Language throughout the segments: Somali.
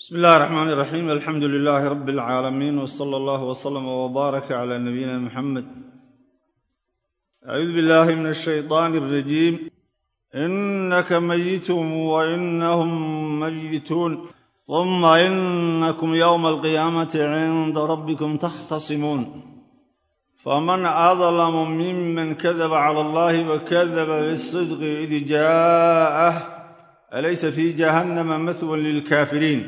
bismi illahi raxmaan iraxiim alxamdu lilaahi rabbi alcaalamiin wsala allahu wslama wbaaraka cala nabiyina muxamed acuudu billahi min ashayطaani alrajiim inaka mayitun wa inahum mayituun uma inakum yowma alqiyaamati cinda rabbikum taxtasimuun faman adlamu miman kadaba cala allahi wakadaba bisidqi id jaa'ah alaysa fi jahannama mahwan lilkaafiriin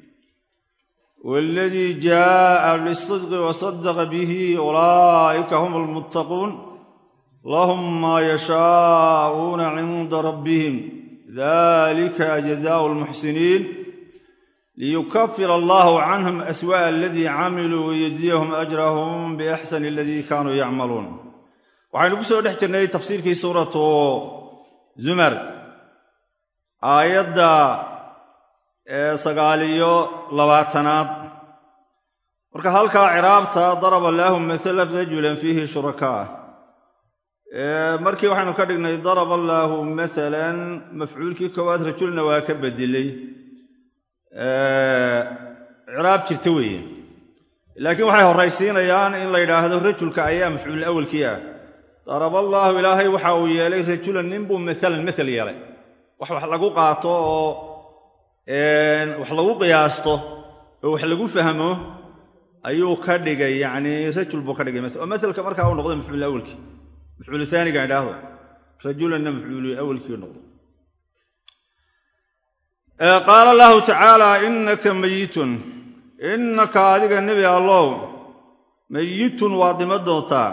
waladii jaaa bisidqi wasadaqa bihi ulaa'ika hum almuttaquun lahum maa yashaa'uuna cinda rabbihim dalika jazaau lmuxsiniin liyukafir allahu canhum aswa'a aladii camiluu wayajziyahum ajrahum biaxsani aladii kaanuu yacmaluun waxaynu ku soo dhex jirnay tafsiirkii suuratu zumar aayadda sagaaliyo labaatanaad marka halkaa ciraabta daraba allaahu maalan rajulan fiihi shurakaa markii waxaynu ka dhignay daraba allaahu maalan mafcuulkii koowaad rajulna waa ka bedelay ciraab jirta weeye laakiin waxay horraysiinayaan in la yidhaahdo rajulka ayaa mafcuul awalkii ah daraba allaahu ilaahay waxa uu yeelay rajulan ninbuu maalan maal yeelay wax wax lagu qaato oo wax lagu qiyaasto oo wax lagu fahmo ayuu ka dhigay yacnii rajul buu ka dhigay oo maelka markaa uu noqday mafcuul awalkii mafcuulu aaniga idhaahdo rajulanna mafcuulu awalkii noqdo qaala allahu tacaala inaka mayitun innaka adiga nebi allow mayitun waad dhima doontaa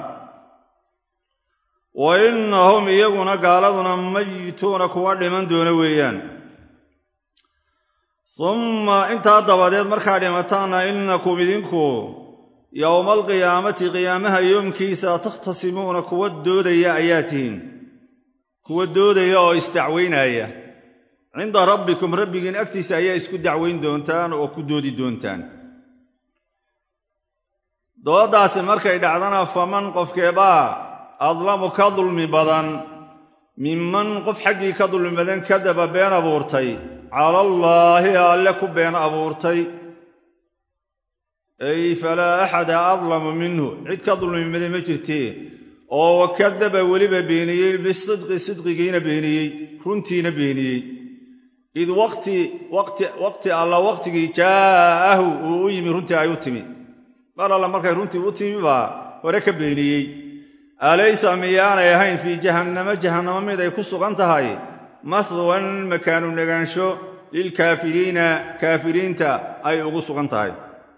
wa innahum iyaguna gaaladuna mayituuna kuwa dhiman doona weeyaan umma intaa dabadeed markaa dhimataanna innakum idinku yowma alqiyaamati qiyaamaha yoomkiisa takhtasimuuna kuwa doodaya ayaa tihiin kuwa doodaya oo isdacweynaaya cinda rabbikum rabbigiin agtiisa ayaa isku dacweyn doontaan oo ku doodi doontaan dooddaasi markay dhacdana faman qofkeebaa adlamu ka dulmi badan minman qof xaggii ka dulmi badan kadaba been abuurtay cala allaahi alle ku been abuurtay ay falaa axada adlamu minhu cid ka dulmi badan ma jirtee oo wakadaba weliba beeniyey bisidqi sidqigiina beeniyey runtiina beeniyey id waqti waqti alla waqtigii jaa'ahu uu u yimi runtii ay u timi mar alla markay runtii u timi baa hore ka beeniyey alaysa miyaanay ahayn fii jahannamo jahannamo mid ay ku sugan tahay mahwan makaanu negaansho lilkaafiriina kaafiriinta ay ugu sugan tahay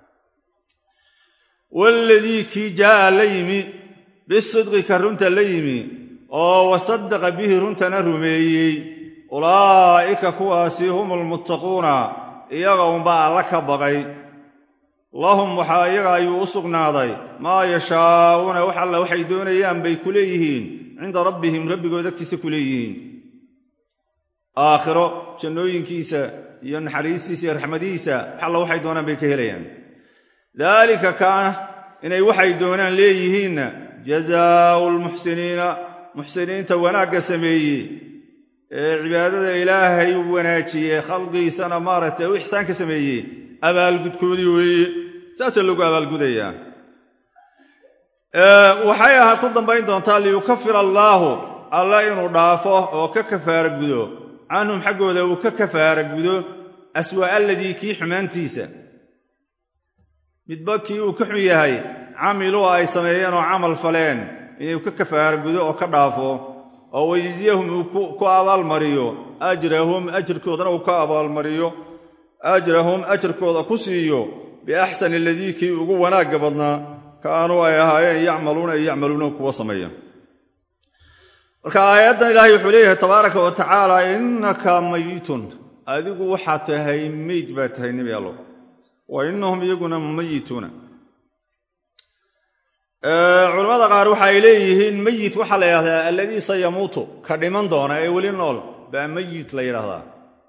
waaladii kii jaa'a la yimi bisidqi ka runta la yimi oo wasadaqa bihi runtana rumeeyey ulaa'ika kuwaasi hum almuttaquuna iyaga unbaa alla ka baqay lahum waxaa iyaga ayuu u sugnaaday maa yashaa'uuna wax alla waxay doonayaan bay ku leeyihiin cinda rabbihim rabbigood agtiisa ku leeyihiin aakhiro jannooyinkiisa iyo naxariistiisa iyo raxmadihiisa wax alla waxay doonaan bay ka helayaan daalika kaana inay waxay doonaan leeyihiinna jazaau lmuxsiniina muxsiniinta wanaagga sameeyey ee cibaadada ilaahay u wanaajiyey khalqiisana maaragtay u ixsaan ka sameeyey abaalgudkoodii weeye saasaa lagu abaalgudayaa waxay aha ku dambayn doontaa liyukafira allaahu alla inuu dhaafo oo ka kafaara gudo canhum xaggooda uu ka kafaara gudo aswaa aladii kii xumaantiisa midba kii uu ka xun yahay camiluu ay sameeyeen oo camal faleen inuu ka kafaara gudo oo ka dhaafo oo wayjziyahum uu ku abaalmariyo ajrahum ajirkoodana uu ka abaalmariyo ajrahum ajarkooda ku siiyo biaxsani aladii kii ugu wanaagga badnaa kaanuu ay ahaayeen yacmaluuna ay yacmaluuna kuwa sameeya marka aayaddan ilaahay wuxuu leeyahay tabaaraka wa tacaala innaka mayitun adigu waxaa tahay meyd baa tahay nebi allo wa innahum iyaguna mayituuna culamada qaar waxa ay leeyihiin meyit waxaa la yidhahdaa alladii sayamuutu ka dhiman doona ee weli nool baa meyit la yidhahdaa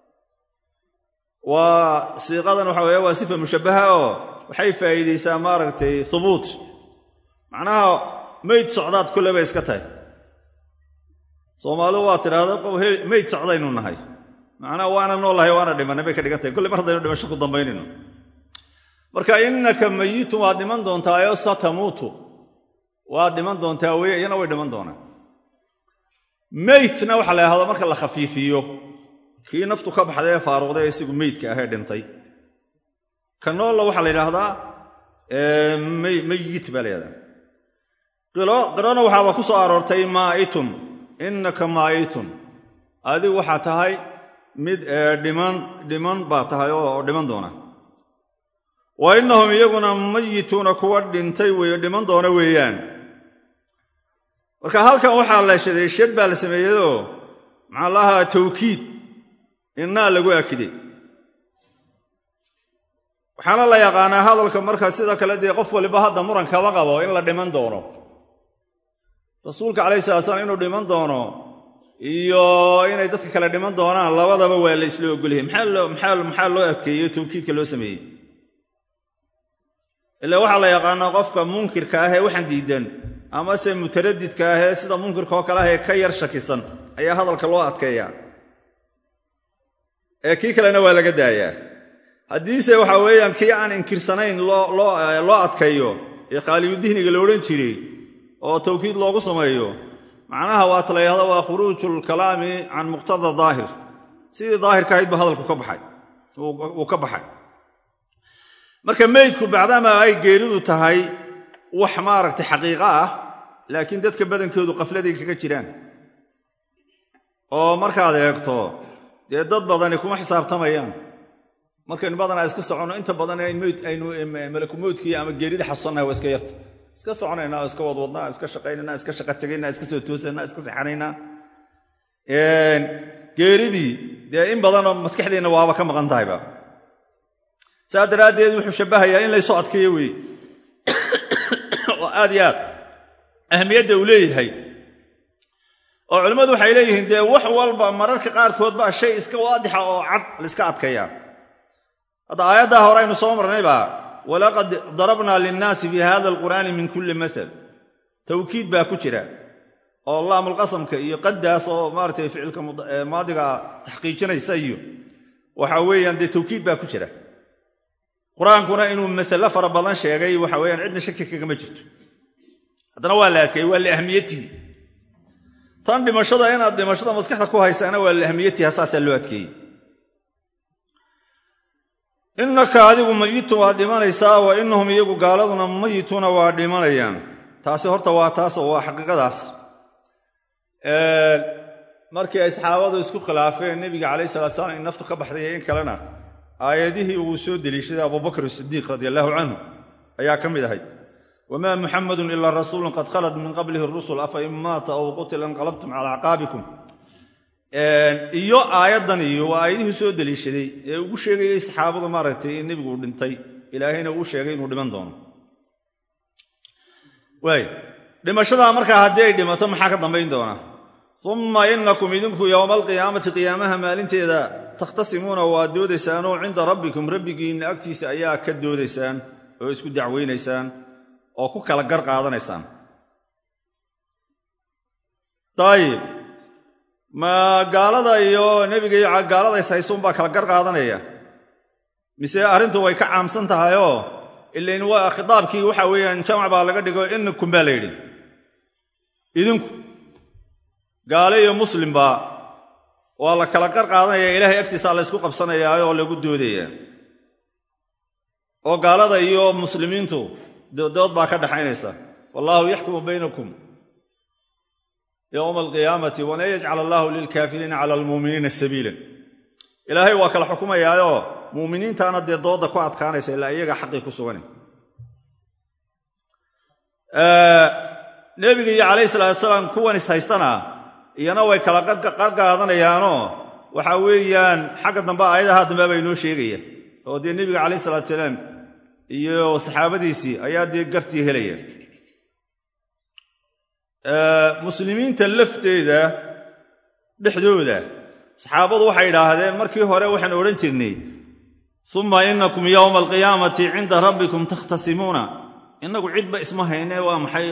waa siiqadan waxa weeye waa sifa mushabbaha oo waxay faa'iidaysaa maaragtay hubuut macnaha meyd socdaad kulle bay iska tahay soomaalidu waa tidhaahda qof meyd socdaynu nahay macnaha waana noolahay waana dhimanay bay ka dhigan tahay kolley mar haddaynu dhimasho ku dambaynayno marka innaka mayitun waad dhiman doontaayo satamuutu waad dhiman doontaa weye iyana way dhiman doonaan meydna waxaa la yhahdaa marka la khafiifiyo kii naftu ka baxday ee faaruqday ee isagu meydka ahee dhintay ka noolla waxaa la yidhaahdaa meyit baa la yhahdaa qirona waxaaba ku soo aroortay maa'itun innaka maa'itun adigu waxaa tahay mid dhiman dhiman baa tahay oo dhiman doona wa innahum iyaguna mayituuna kuwa dhintay wey dhiman doona weeyaan marka halkan waxaa la shaday shad baa la sameeyeyoo maxaa lahaa tawkiid innaa lagu akiday waxaana la yaqaanaa hadalka marka sida kale dee qof waliba hadda muran kaba qabo in la dhiman doono rasuulka calayhi salaa slam inuu dhiman doono iyo inay dadka kale dhiman doonaan labadaba waa la isla ogolyahay maxaa loo adkeeyey tawkiidka loo sameeyey ila waxaa la yaqaanaa qofka munkirka ah ee waxaan diidan amase mutaradidka ah ee sida munkirka oo kale ah ee ka yar shakisan ayaa hadalka loo adkeeyaa ee kii kalena waa laga daayaa haddiise waxa weeyaan kii aan inkirsanayn loo adkeeyo ee khaaliyudihniga la odhan jiray oo tawkiid loogu sameeyo macnaha waata la yidhahdo waa khuruuju lkalaami can muqtada daahir sidii daahirka ahayd ba hadalku ka baxay uu ka baxay marka meydku bacdama ay geeridu tahay wax maaragtay xaqiiqo ah laakiin dadka badankoodu qafladay kaga jiraan oo markaad eegto dee dad badani kuma xisaabtamayaan markaynu badanaa iska soconno inta badan aynu malakumowdkii ama geerida xasuusannahay waa iska yarta iska soconaynaa oo iska wadwadnaa iska shaqaynanaa iska shaqa tegaynaa iska soo toosanaa iska sexanaynaa geeridii dee in badanoo maskaxdeenna waaba ka maqan tahayba saa daraaddeed wuxuu shabbahayaa in laysoo adkeeyo weeye oo aad iyo aad ahmiyadda uu leeyahay oo culimmadu waxay leeyihiin dee wax walba mararka qaarkood baa shay iska waadixa oo cad laiska adkayaa hadda aayaddaa hore aynu soo marnayba walaqad darabnaa linnaasi fii hada alqur'aani min kulli maal tawkiid baa ku jira oo laamulqasamka iyo qaddaas oo maaratay ficilka maadiga taxqiijinaysa iyo waxa weeyaan dee tawkiid baa ku jira qur-aankuna inuu masale fara badan sheegay waxa weyaan cidna shaki kagama jirto haddana waa la adkeeyey waa liahmiyatihi tan dhimashada inaad dhimashada maskaxda ku haysaana waa liahmiyatiha saasaa loo adkeeyey innaka adigu mayitun waad dhimanaysaa wa inahum iyagu gaaladuna mayituuna waa dhimanayaan taasi horta waa taas oo waa xaqiiqadaas markii ay saxaabadu isku khilaafeen nebiga calayhi salatu salaam in naftu ka baxday iyo in kalena aayadihii uu soo deliishaday abubakr sidiiq radi allahu canhu ayaa ka mid ahay wamaa muxamadun ilaa rasuulun qad khalad min qablihi rusul afa in maata aw qutila inqalabtum calaa acqaabikum iyo aayaddan iyo waa aayadihii soo deliishaday ee ugu sheegayey saxaabadu maaragtay in nebigu uu dhintay ilaahayna uu sheegay inuu dhiman doono waay dhimashadaa markaa haddii ay dhimato maxaa ka dambayn doona uma inakum idinku yowma alqiyaamati qiyaamaha maalinteeda takhtasimuuna waad doodaysaanoo cinda rabbikum rabbigiinna agtiisa ayaa ka doodaysaan oo isku dacweynaysaan oo ku kala gar qaadanaysaan dayib ma gaalada iyo nebiga iyo gaalada ishaysuunbaa kala gar qaadanaya mise arrintu way ka caamsan tahayoo ilain waa khitaabkii waxa weeyaan jamac baa laga dhigo inakum baa la yidhi idinku gaale iyo muslimba waa la kala qar qaadanaya ilaahay agtiisaa la ysku qabsanayaa oo lagu doodaya oo gaalada iyo muslimiintu dood baa ka dhaxaynaysa wallaahu yaxkumu baynakum yowma alqiyaamati walan yajcal allaahu lilkaafiriina cala almuuminiina sabiilan ilaahay waa kala xukumayaayoo muuminiintaana dee dooda ku adkaanaysa ilaa iyaga xaqii ku sugan nebiga iyo calayhi salaatu salaam kuwan is haystana iyana way kala qarqaadanayaanoo waxa weeyaan xagga dambe aayadaha dambe baa inoo sheegaya oo dee nebiga calayhi salaatu salaam iyo saxaabadiisii ayaa dee gartii helaya muslimiinta lafteeda dhexdooda saxaabadu waxay idhaahdeen markii hore waxaan odhan jirnay uma inakum yowma alqiyaamati cinda rabbikum takhtasimuuna innagu cidba isma hayne waa maxay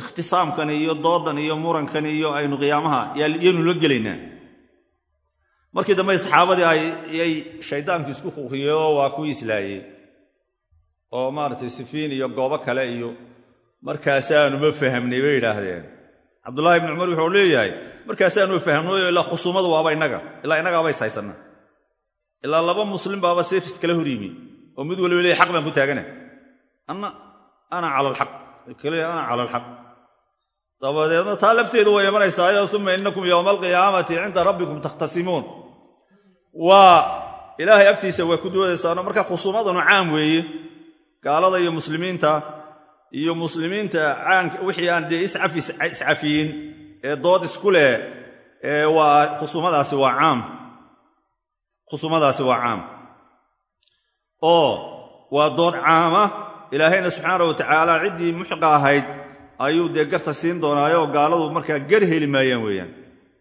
ikhtisaamkan iyo doodan iyo murankan iyo aynu qiyaamaha yaynu la gelaynaa markii dambe saxaabadii ayay shaydaanku isku kuqiyey oo waa ku islaayey oo maaragtay sifiin iyo goobo kale iyo markaasaanuma fahamnay bay yidhaahdeen cabdullahi ibni cumar wuxuu leeyahay markaasaanuma fahamnay ilaa khusuumadu waaba innaga ilaa innagaaba is haysanna ilaa laba muslim baaba seefis kala hor yimi oo mid waliba leeyahy xaq baan ku taagana anna ana cala alxaq kale ana cala alxaq dabadeedna taa lafteedu way imanaysaayo uma inakum yowma alqiyaamati cinda rabbikum takhtasimuun waa ilaahay agtiisa waa ku doodaysaano marka khusuumadanu caam weeye gaalada iyo muslimiinta iyo muslimiinta caanka wixii aan dee iscafiyin ee dood isku leh waa khusuumadaasi waa caam khusuumadaasi waa caam oo waa dood caama ilaahayna subxaana wa tacaala ciddii muxiqa ahayd ayuu dee garta siin doonaayo oo gaaladu markaa gar heli maayaan weeyaan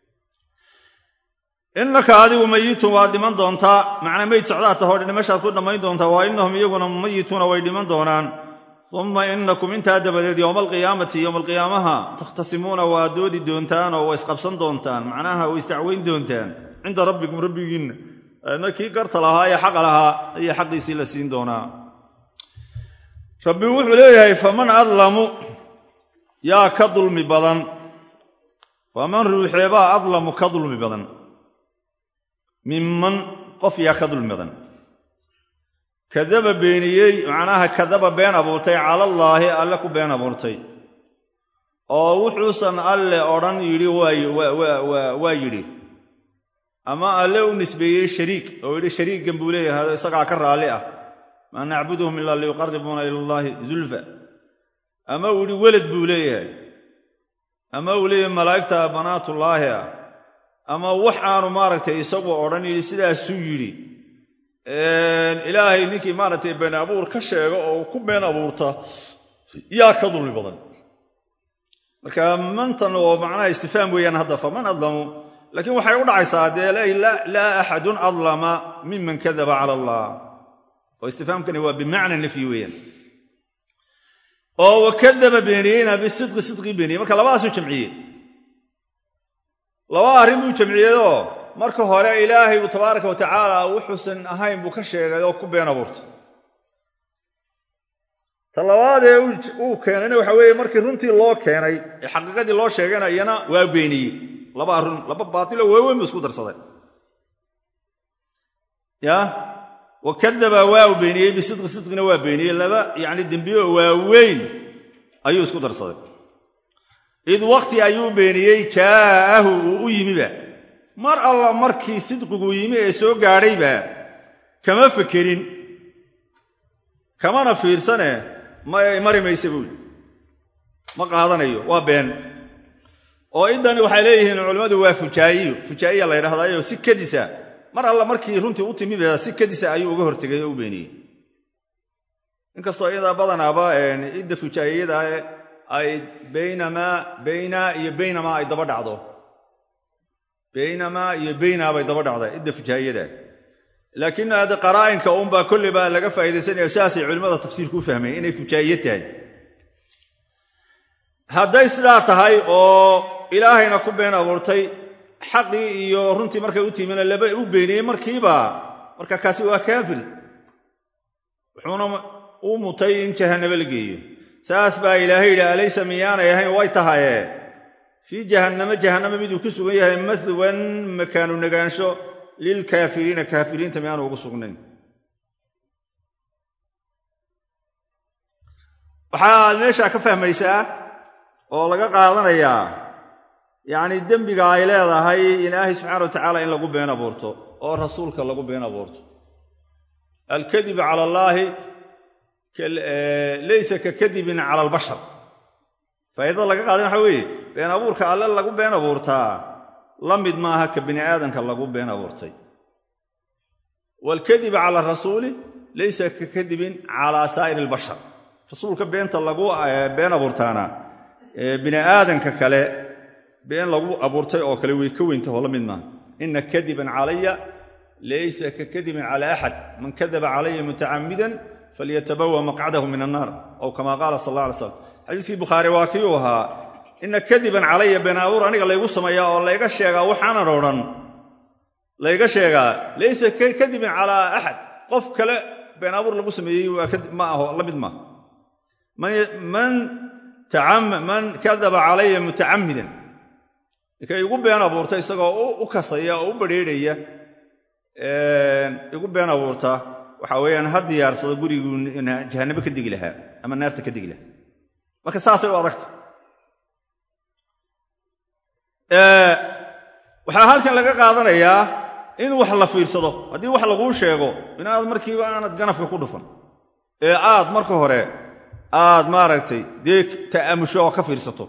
innaka adigu mayitun waad dhiman doontaa macnaa meyd socdaa tahoo dhimashaad ku dhammayn doontaa waa innahum iyaguna mayituuna way dhiman doonaan uma inakum intaa dabadeed yowma alqiyaamati yowma alqiyaamaha takhtasimuuna waa doodi doontaan oo waa isqabsan doontaan macnaha way isdacweyn doontaan cinda rabbikum rabbigiinna adna kii garta lahaa ee xaqa lahaa ayaa xaqiisii la siin doonaa rabbi wuxuu leeyahay faman adlamu yaa ka dulmi badan faman ruuxeebaa adlamu ka dulmi badan minman qof yaa ka dulmi badan kadaba beeniyey macnaha kadaba been abuurtay calallaahi alle ku been abuurtay oo wuxuusan alle odhan yidhi waa yidhi ama alle u nisbeeyey shariik oo yidhi shariigan buu leeyahay isagaa ka raalli ah maa nacbuduhum ilaa liyuqaribuuna ila allaahi zulfa ama uu yidhi welad buu leeyahay ama uu leeyahay malaa'igta banaatullaahi ah ama wax aanu maaragtay isagu odhan yidhi sidaasuu yidhi ilaahay ninkii maaragtay been abuur ka sheega oo ku been abuurta yaa ka dulmi badan marka mantan oo macnaha istifaam weeyaan hadda faman adlamu laakiin waxay u dhacaysaa dee laa axadun adlama miman kadaba cala allah oo istifaamkani waa bimacna nafyi weeyaan oo wakadaba beeniyeyna bisidqi sidqii beeniyey marka labadaasuu jamciyey laba arrin buu jamciyeyoo marka hore ilaahay buu tabaaraka wa tacaala wuxuusan ahayn buu ka sheegay oo ku been abuurtay ta labaadee uu keenayna waxa weeye markii runtii loo keenay ee xaqiiqadii loo sheegayna iyana waa beeniyey laba run laba baatilo waaweyn buu isku darsaday ya wakadaba waa u beeniyey bisidqi sidqina waa beeniyey laba yacni dembiyo waaweyn ayuu isku darsaday id waqti ayuu beeniyey jaa'ahu uu u yimiba mar alla markii sidqiguu yimi ee soo gaadhayba kama fekerin kamana fiirsane mari mayse buuli ma qaadanayo waa been oo iddani waxay leeyihiin culimmadu waa fujaa'iyo fujaa'iya la ydhahdaayoo si kadisa mar alla markii runtii u timiba si kadisa ayuu uga hortegay oo u beeniyey inkastoo iyadaa badanaaba idda fujaa'iyada ay baynamaa bayna iyo baynamaa ay daba dhacdo baynamaa iyo baynaa bay daba dhacda idda fujaa'iyada laakiin hadde qaraa'inka uunbaa kolley baa laga faa'iidaysanaya sidaasay culimmada tafsiirku u fahmeen inay fujaa'iye tahay hadday sidaa tahay oo ilaahayna ku been abuurtay xaqii iyo runtii markay u timina laba u beeniyey markiiba marka kaasi waa kaafir wuxuuna u mutay in jahannabo la geeyo saas baa ilaahay yidhi alaysa miyaanay ahayn way tahaye fii jahannamo jahannamo miduu ku sugan yahay mahwan makaanu negaansho lilkaafiriina kaafiriinta miyaanu ugu sugnayn waxaad meeshaa ka fahmaysaa oo laga qaadanayaa yacni dembiga ay leedahay ilaahay subxaana wa tacaala in lagu been abuurto oo rasuulka lagu been abuurto alkadibu cala allaahi laysa ka kadibin cala albashar faa'iidada laga qaadan waxa weeye been abuurka alle lagu been abuurtaa la mid maaha ka bini aadamka lagu been abuurtay waalkadib cala rasuuli laysa ka kadibin calaa saa'ir albashar rasuulka beenta lagu been abuurtaana bini aadanka kale been lagu abuurtay oo kale way ka weyntaho la mid maaha ina kadiban calaya laysa ka kadibin cala axad man kadaba calaya mutacamidan falyatabawa maqcadahu min annaar aw kama qaala sal alla alay slam xadiiskii bukhaari waa kii uu ahaa ina kadiban calaya been abuur aniga laygu sameeyaa oo layga sheegaa waxaanan odhan layga sheegaa laysa kadibin calaa axad qof kale been abuur lagu sameeyey ma aho la mid maaha man kadaba calaya mutacammidan ninkay igu been abuurta isagoo u kasaya oo u badrheedhaya igu been abuurta waxa weeyaan ha diyaarsado guriguu jahannabo ka degi lahaa ama naarta ka degi lahaa marka saasay u adagta waxaa halkan laga qaadanayaa in wax la fiirsado haddii wax laguu sheego inaad markiiba aanad ganafka ku dhufan ee aad marka hore aad maaragtay dee ta'amusho oo ka fiirsato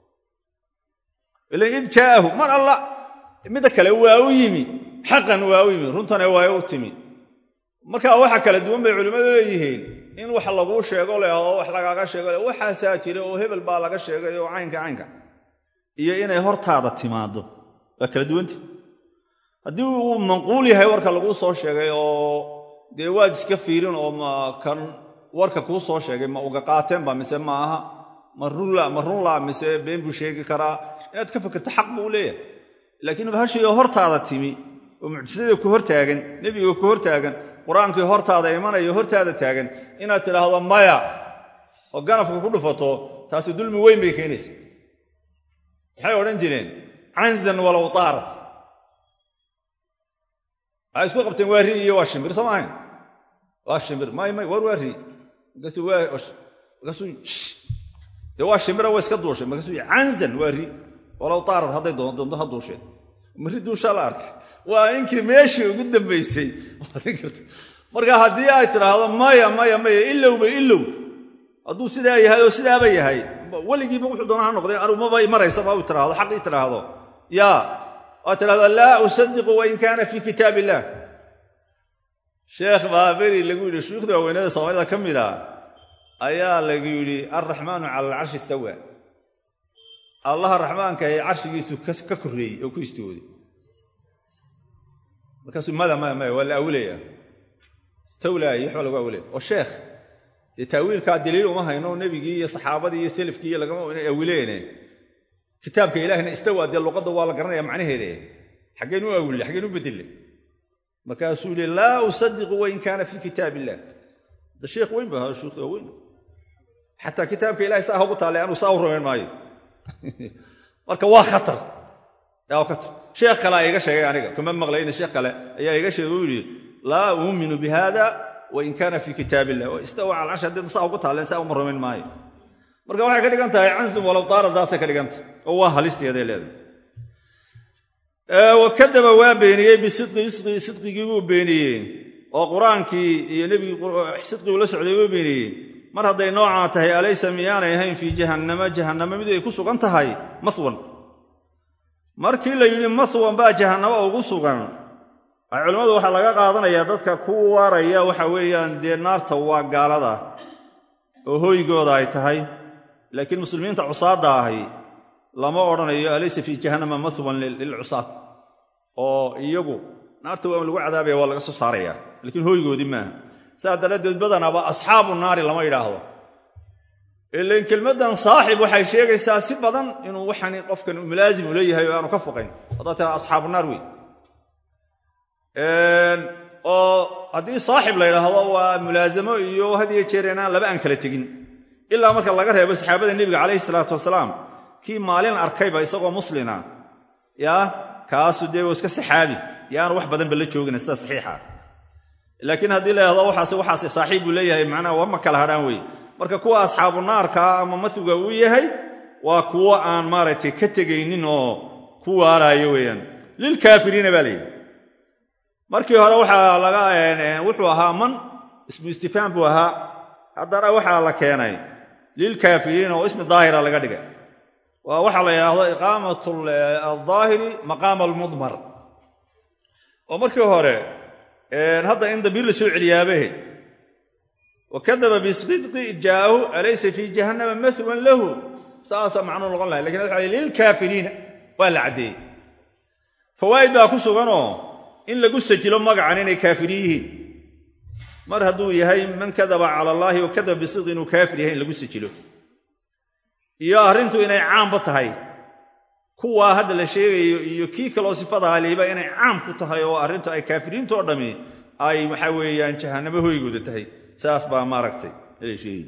ilan id jaa'ahu mar alla midda kale waa u yimi xaqan waa u yimi runtane waa u timi marka waxa kala duwan bay culimmadu leeyihiin in wax laguu sheego leh oo wax lagaaga sheego leh waxaasaa jira oo hebel baa laga sheegay oo caynka caynka iyo inay hortaada timaado waa kala duwanta haddii uu manquul yahay warka laguu soo sheegay oo dee waad iska fiirin oo ma kan warka kuu soo sheegay ma uga qaateenba mise ma aha ma runla ma runla mise been buu sheegi karaa inaad ka fikirto xaq buu leeyahay laakiin bahashii oo hortaada timi oo mucjisadii ku hortaagan nebiga ku hortaagan qur-aankii hortaada imanayo hortaada taagan inaad tidhaahdo maya oo ganafka ku dhufato taasi dulmi weyn bay keenaysa maxay odhan jireen canzan walow taarat waxay isku qabteen waa ri iyo waa shimbir soo maahayn waa shimbir may may war waa ri markaasuu markaasuu dee waa shimbira waa iska duushay markaasuu canzan waa ri walow taarat hadday doonto ha duusheen mari duushaa la arkay waa inkii meeshii ugu dambaysay marka haddii ay tidhaahdo maya maya maya ilowba ilow hadduu sidaa yahay oo sidaaba yahay weligiiba wuxuu doona ha noqday arumabay maraysaba u tidhaahdo xaqii tidhaahdo yaa waa tidhahdo laa usadiqu wain kaana fii kitaab illah sheekh baa beri lagu yidhi shuyuukhda waaweynada soomaalida ka mid a ayaa lagu yidhi alraxmaanu cala alcarshi istawa allaha raxmaankahe carshigiisu ka korreeyey oo ku istooday markaasuu mada maya maya waa la awilaya istawlaayo waxba lagu awilaya oo sheekh dee taawiilkaa daliil uma hayno nebigii iyo saxaabadii iyo selafkii iyo lagama inay awileene kitaabka ilahina istawa dee luqadda waa la garanaya macnaheede xaggeen u awille xaggeen u bedelle markaasuu yihi laa usadiqu wain kaana fii kitaab illah da sheekh weyn ba ahaa shuukhda weyn xataa kitaabka ilahay saa hogu taallay anuu saa u rumayn maayo marka waa khatar waa khatar sheekh kale a iga sheegay aniga kuma maqlayna sheekh kale ayaa iga sheegay u yidhi laa uuminu bi hada wain kaana fii kitaab illah oo istawa cala carshi haddii saa ugu taalleen saa uma rumayn maayo marka waxay ka dhigan tahay cansun walow daaradaasay ka dhigantah oo waa halisteeday leedahay wakadaba waa beeniyey bisidqi sidqigii buu beeniyey oo qur-aankii iyo nebigii sidqiguu la socday buu beeniyey mar hadday noocaa tahay alaysa miyaanay ahayn fii jahannama jahannama mid ay ku sugan tahay mahwan markii la yidhi mahwan baa jahannamo ugu sugan culimmadu waxaa laga qaadanayaa dadka ku waaraya waxa weeyaan dee naarta waa gaalada oo hooygooda ay tahay laakiin muslimiinta cusaadda ahi lama odhanayo alaysa fii jahannama mahwan lilcusaad oo iyagu naarta waa lagu cadaabaya waa laga soo saaraya laakiin hooygoodii maaha saas daraaddeed badanaba asxaabu naari lama yidhaahdo ilan kelmaddan saaxib waxay sheegaysaa si badan inuu waxani qofkan mulaasim u leeyahay oo aanu ka foqayn haddaad tiraa asxaabu naar wey oo haddii saaxib la yidhaahdo waa mulaasamo iyo hadiyo jeer inaan laba aan kala tegin ilaa marka laga reebo saxaabada nebiga calayhi salaatu wasalaam kii maalin arkayba isagoo muslina yaa kaasu dee iska saxaabi yaanu wax badanba la joogina sida saxiixa laakiin haddii la yidhahdo waxaas waxaas saaxiib buu leeyahay macnaha wama kala hadhaan wey marka kuwa asxaabu naarkaa ama masiga uu yahay waa kuwo aan maaragtay ka tegaynin oo ku waaraayo weeyaan lilkaafiriina baa layidhi markii hore waxaa laga wuxuu ahaa man ismu istifhaam buu ahaa haddana waxaa la keenay lilkaafiriina oo ismi daahira laga dhigay waa waxaa la yidhaahdo iqaamat aldaahiri maqaama almudmar oo markii hore hadda in dambiir la soo celiyaabahe wakadaba bisidqi id jaa'ahu alaysa fii jahannama mahwan lahu saasaa macnuu noqon lahay lakin waxa lilkaafiriina waa la caddeeyey fawaa'id baa ku suganoo in lagu sajilo magacan inay kaafiriin yihiin mar hadduu yahay man kadaba cala allaahi wa kadaba bisidqi inuu kaafir yahay in lagu sajilo iyo arrintu inay caamba tahay kuwaa hadda la sheegayo iyo kii kaloo sifada haliiba inay caam ku tahay oo arrintu ay kaafiriinto dhammi ay waxa weeyaan jahanamo hoygooda tahay saas baa maaragtay la sheegay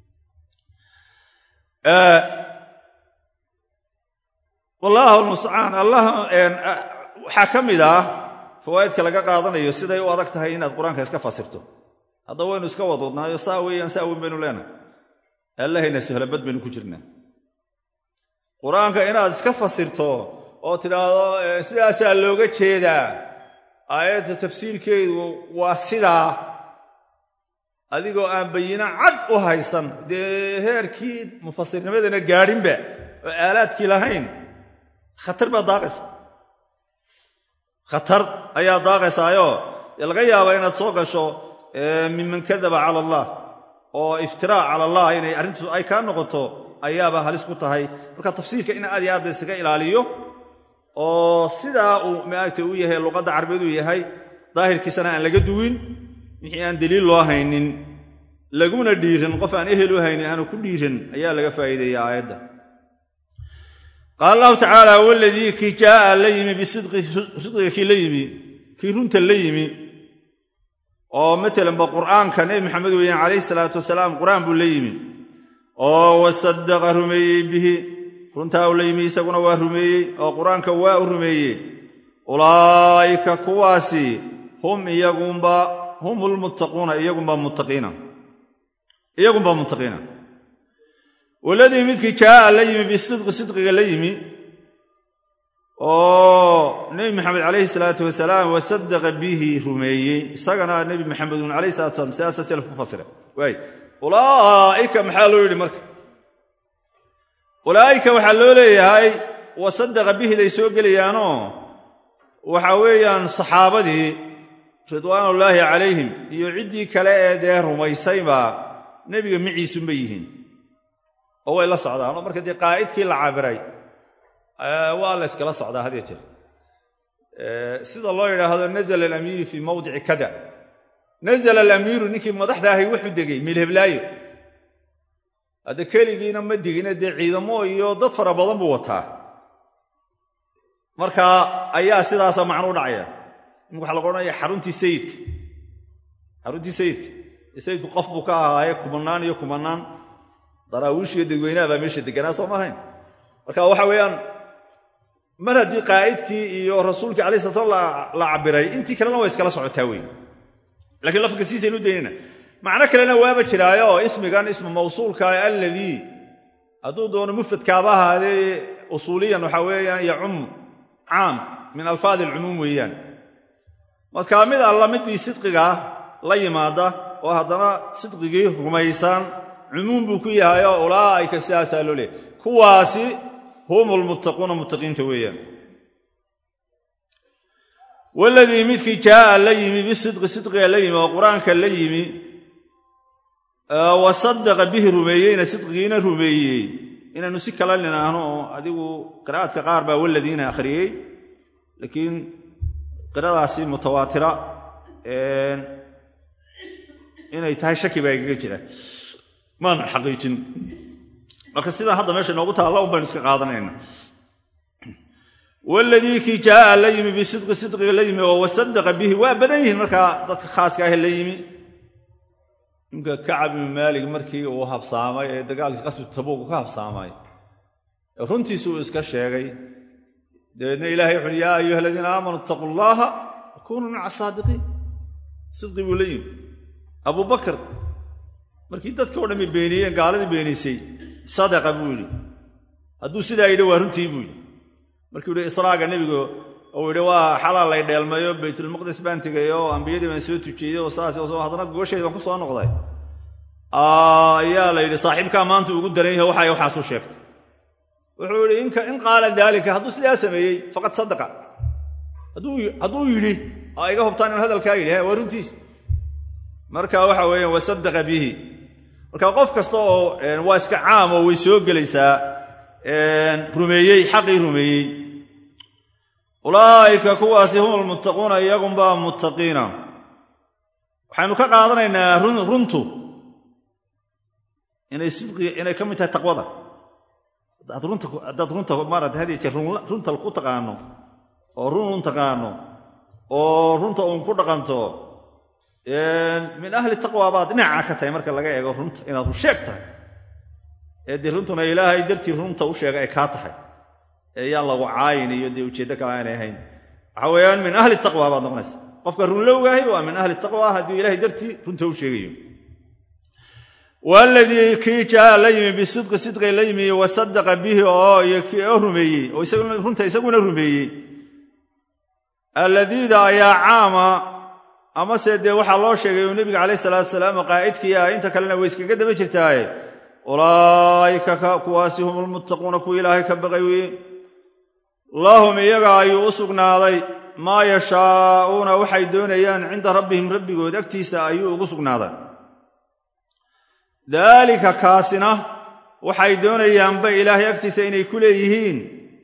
wallaahu almustacaan allah waxaa ka mid ah fawaa'idka laga qaadanayo siday u adag tahay inaad qur-aanka iska fasirto haddaba waynu iska wadwadnaayo saa weeyaan saa weyn baynu leenahay allahayna sahlabad baynu ku jirnaa qur-aanka inaad iska fasirto oo tidhaahdo sidaasaa looga jeedaa aayadda tafsiirkeedu waa sidaa adigoo aan bayino cad u haysan dee heerkii mufasirnimadana gaadhinba oo aalaadkii lahayn khatar baad daaqaysa khatar ayaa daaqaysaayoo laga yaaba inaad soo gasho miman kadaba cala allah oo iftiraac cala allah inay arrintu ay kaa noqoto ayaaba halis ku tahay marka tafsiirka in aad iyo aad laysaga ilaaliyo oo sidaa uu maaragta u yahay luqadda carabeed uu yahay daahirkiisana aan laga duwin wixii aan daliil loo haynin laguna dhiirin qof aan ehel u haynin aanu ku dhiirin ayaa laga faa'iideeya aayadda qaala allahu tacaala waladii kii jaaa la yimi bisidqi sidqiga kii la yimi kii runta la yimi oo matalanba qur'aanka nebi maxamed weeyaan calayhi salaatu wasalaam qur'aan buu la yimi oo wasadaqa rumeeyey bihi runtaa u la yimi isaguna waa rumeeyey oo qur-aanka waa u rumeeyey ulaa'ika kuwaasi hum iyagunba hum lmuttaquuna iyagunba muttaqiina iyagunba muttaqiina waladii midkii jaaa la yimi bisidqi sidqiga la yimi oo nebi maxamed calayhi salaatu wasalaam wasadaqa bihi rumeeyey isagana nebi maxamedun alayhi salatu salam sidaasa selaf ku fasira waay ulaa'ika maxaa loo yidhi marka ulaa'ika waxaa loo leeyahay wasadaqa bihiday soo gelayaanoo waxa weeyaan saxaabadii ridwaanullaahi calayhim iyo ciddii kale ee dee rumaysayba nebiga miciisunba yihiin oo way la socdaan oo marka dee qaa'idkii la cabiray waa la yskala socdaa had ya jeer sida loo yidhaahdo nazla alamiiru fii mawdici kada nazla alamiiru ninkii madaxda ahay wuxuu degay milheblaayo hadda keligiina ma digina dee ciidamo iyo dad fara badan buu wataa marka ayaa sidaasa macno u dhacaya imika waxa laga odhanaya xaruntii sayidka xaruntii sayidka sayidku qof buu ka ahaaye kumanaan iyo kumanaan daraawiish iyo dadweynaha baa meesha deganaa soo maahayn marka waxa weeyaan mar haddii qaa'idkii iyo rasuulkii alai sala slam la cabiray intii kalena way iskala socotaa wey lakiin lafka siisaynu daynayna macno kalena waaba jiraayo oo ismigan ismu mawsuulka alladii hadduu doono mufradkaaba ahaadee usuuliyan waxa weeyaan yacum caam min alfaadi alcumuum weeyaan markaa mid alla midii sidqiga la yimaada oo haddana sidqigii rumaysan cumuum buu ku yahay oo ulaa'ika sidaasaa loo leeyahy kuwaasi hum lmuttaquuna muttaqiinta weeyaan waladii midkii jaaa la yimi bisidqi sidqiga la yimi oo qur-aanka la yimi wa sadaqa bihi rumeeyeyna sidqigiina rumeeyey inaynu si kala ninaahno oo adigu qiraa'adka qaar baa waladiina akhriyey laakiin qiradaasi mutawaatira inay tahay shaki baa igaga jira maanan xaqiijin marka sidaa hadda meesha inoogu taalla un baynu iska qaadanayna waladii kii jaaa la yimi bisidqi sidqiga la yimi oo wasadaqa bihi waa badan yihiin markaa dadka khaaska ah la yimi ninka kacab ibnu maalig markii uu habsaamay ee dagaalkii qasbi tabuuq ka habsaamay runtiisi uu iska sheegay dabeedna ilahay wuxuuhi yaa ayuha aladiina aamanuu itaquu llaha wakunuu maca saadiqiin sidqi buu la yimi abubakar markii dadka o dhammi beeniyeen gaaladii beenisay sadaqa buu yidhi hadduu sidaa yidhi waa runtii buu yidhi markuu yidhi israaga nebigu uu yidhi waa xalaa lay dheelmayo baytulmaqdis baan tegay oo ambiyadii baan soo tujiyey oo saas haddana gogosheedi baan ku soo noqday ayaa la yidhi saaxiibkaa maanta ugu daran yahay waxay waxaasu sheegtay wuxuu yidhi in qaala daalika hadduu sidaa sameeyey faqad sadaqa hadduu yidhi aa iga hubtaan in hadalkaa yidhi waa runtiis marka waxa weeyaan wasadaqa bihi marka qof kasta oo waa iska caam oo way soo gelaysaa rumeeyey xaqii rumeeyey ulaa'ika kuwaasi hum almuttaquuna iyagunbaa muttaqiina waxaynu ka qaadanaynaa runtu inay sidqiga inay ka mid tahay taqwada haddaad runta maarata had jeer runta ku taqaano oo run un taqaano oo runta uun ku dhaqanto min ahli taqwa baad dhinaca ka tahay marka laga eego runta inaad rusheeg tahay ee dee runtuna ilaahay dartii runta u sheega ay kaa tahay ee yaan lagu caayin iyo dee ujeeddo kale aanay ahayn waxa weeyaan min ahli taqwa baad noqonaysa qofka runlowgahay waa min ahli taqwa hadduu ilahay dartii runta u sheegayo waladii kii jaa la yimi bisidqi sidqi la yimi wasadaqa bihi oo iyo kii oo rumeeyey oo runta isaguna rumeeyey alladiida ayaa caama amase dee waxaa loo sheegay uu nebiga calayh salaatu salaam qaa'idkii ah inta kalena way iskaga daba jirtaaye ulaa'ika kuwaasi hum lmuttaquuna kuwa ilaahay ka baqay weye lahum iyaga ayuu u sugnaaday maa yashaa'uuna waxay doonayaan cinda rabbihim rabbigood agtiisa ayuu ugu sugnaaday daalika kaasina waxay doonayaanba ilaahay agtiisa inay ku leeyihiin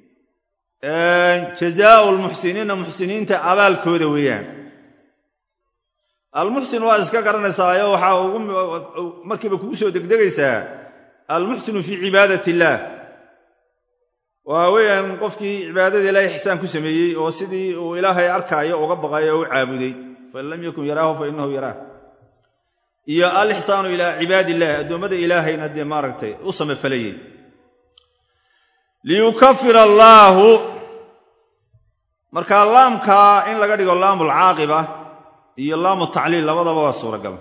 jazaau lmuxsiniina muxsiniinta abaalkooda weeyaan almuxsin waa iska garanaysaayo waxaa ugu markiiba kugu soo degdegaysaa almuxsinu fii cibaadat illaah waa weeyaan qofkii cibaadada ilaahay ixsaan ku sameeyey oo sidii uu ilaahay arkaayo uga baqayo oo u caabuday fain lam yakun yaraahu fa inahu yaraah iyo alixsaanu ilaa cibaadi illahi addoommada ilaahayna dee maaragtay u samafalayey liyukafir allaahu markaa laamkaa in laga dhigo laamu lcaaqiba iyo laamu tacliil labadaba waa suuragal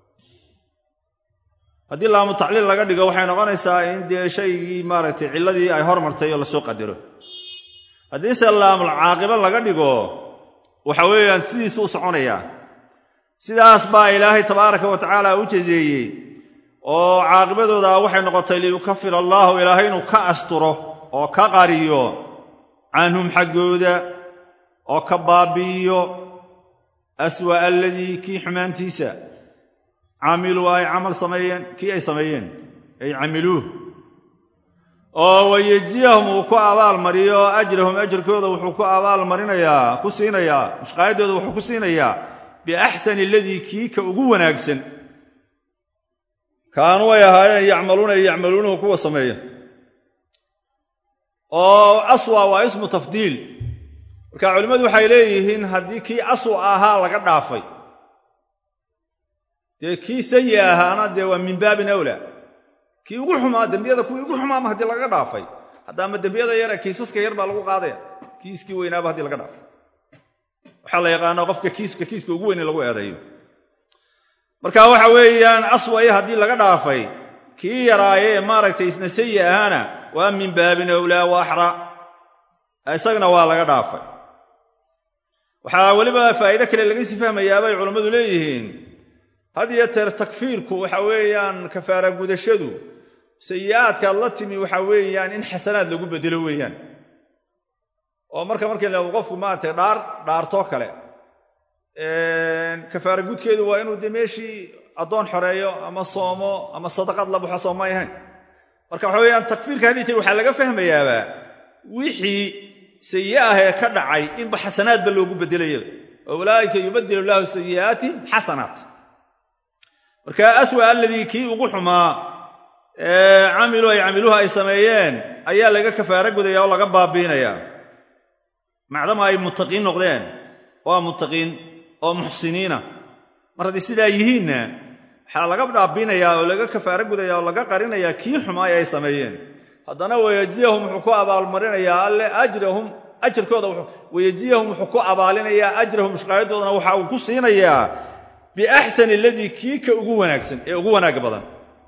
haddii laamu tacliil laga dhigo waxay noqonaysaa in dee shaygii maaragtay cilladii ay hormartay oo lasoo qadaro haddiise laamul caaqiba laga dhigo waxa weeyaan sidiisu u soconayaa sidaas baa ilaahay tabaaraka wa tacaala u jazeeyey oo caaqibadooda waxay noqotay liyukafir allaahu ilaahay inuu ka asturo oo ka qariyo canhum xaggooda oo ka baabi'iyo aswa aladii kii xumaantiisa camiluu ay camal sameeyeen kii ay sameeyeen ay camiluuh oo wayejziyahum uu ku abaalmariyo ajrahum ajrkooda wuxuu ku abaalmarinayaa ku siinayaa mushqaayaddooda wuxuu ku siinayaa biaxsani aladii kii ka ugu wanaagsan kaanuu ay ahaayeen yacmaluuna yacmaluunahu kuwa sameeya oo aswa waa ismu tafdiil marka culimmadu waxay leeyihiin haddii kii aswa ahaa laga dhaafay dee kii sayi ahaana dee waa min baabin awlaa kii ugu xumaa dembiyada kuwii ugu xumaama haddii laga dhaafay haddaama dembiyada yare kiisaska yar baa lagu qaadaya kiiskii weynaaba haddii laga dhaafay waxaa la yaqaanaa qofka kiiska kiiska ugu weyn in lagu eedeeyo marka waxa weeyaan aswaya haddii laga dhaafay kii yaraaye maaragtay isna sayi ahaana waa min baabin awlaa wa axra isagana waa laga dhaafay waxaa weliba faa'iide kale laga sii fahmayaabay culammadu leeyihiin had iyo teer takfiirku waxa weeyaan kafaara gudashadu sayi'aadkaad la timi waxa weeyaan in xasanaad lagu bedelo weeyaan oo marka markii la qofku maaragtay dhaar dhaartoo kale kafaara gudkeedu waa inuu dee meeshii addoon xoreeyo ama soomo ama sadaqad la baxo soomay ahayn marka waxa weeyaan takfiirka haddii jeer waxaa laga fahmayaaba wixii sayi ah ee ka dhacay inba xasanaadba loogu bedelayaba oo ulaa'ika yubadilu llaahu sayi'aatihim xasanaat marka aswa aladii kii ugu xumaa camiluu ay camiluhu ay sameeyeen ayaa laga kafaaro gudaya oo laga baabiinaya macdama ay muttaqiin noqdeen waa muttaqiin oo muxsiniina mar haddii sidaa yihiinna waxaa laga dhaabiinayaa oo laga kafaaro gudaya oo laga qarinayaa kii xumaay ay sameeyeen haddana wayajziyahum wuxuu ku abaalmarinayaa alle ajrahum ajarkooda wayajziyahum wuxuu ku abaalinayaa ajrahum mushqaayadoodana waxa uu ku siinayaa biaxsani aladii kii ka ugu wanaagsan ee ugu wanaagga badan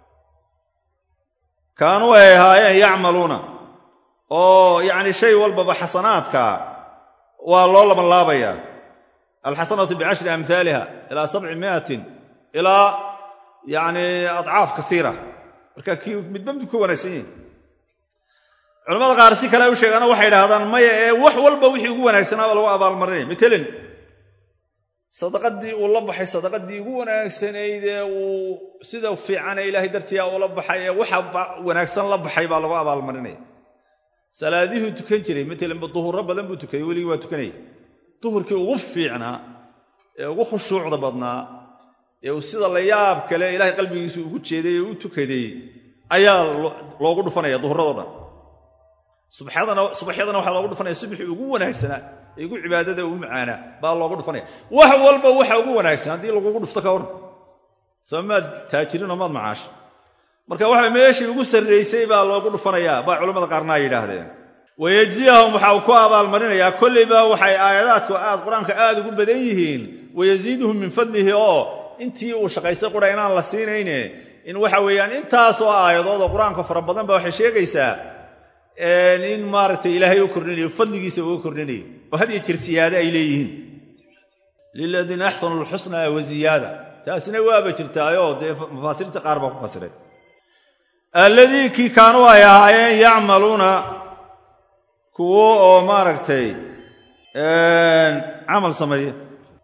kaanuu ay ahaayeen yacmaluuna oo yacni shay walbaba xasanaadka waa loo labanlaabayaa alxasanatu bicashri amhaaliha ilaa sabci miatin ilaa yacni adcaaf kaiira marka kii midba mid ku wanaagsan yihin culamada qaar si kale u sheegaana waxay idhahdaan maya ee wax walba wixii ugu wanaagsanaaba lagu abaalmarinaya matalan sadaqadii uu la baxay sadaqadii ugu wanaagsanayd ee uu sida fiicane ilaahay dartiia ula baxay ee waxa wanaagsan la baxay baa lagu abaalmarinaya salaadihuu tukan jiray matalanba duhurro badan buu tukayay weligii waa tukanaya duhurkii ugu fiicnaa ee ugu khushuucda badnaa ee uu sida la yaab kale ilaahay qalbigiisu ugu jeeday ee u tukaday ayaa loogu dhufanaya duhurradoo dhan subaxyadana waxaa loogu dhufanaya subaxii ugu wanaagsanaa ee ugu cibaadada ugu macaanaa baa loogu dhufanaya wax walba waxa ugu wanaagsan haddii lagugu dhufto ka waran soo maad taajirinoo maad macaasha marka waxa meeshii ugu sarraysay baa loogu dhufanayaa baa culimmada qaarna ay yidhaahdeen wayejziyahum waxa uu ku abaalmarinayaa kolleyba waxay aayadaadku aad qur-aanka aad ugu badan yihiin wayasiiduhum min fadlihi oo intii uu shaqaystay qura inaan la siinayne in waxa weeyaan intaasoo aayadood oo qur-aanka fara badan ba waxay sheegaysaa in maaragtay ilaahay u kordhinayo fadligiisa uga kordhinayo oo had iyo jir siyaade ay leeyihiin liladiina axsanu lxusna wa ziyaada taasina waaba jirtaayoo dee mufaasiriinta qaar baa ku fasiray alladii kii kaanuu ay ahaayeen yacmaluuna kuwo oo maaragtay camal sameeya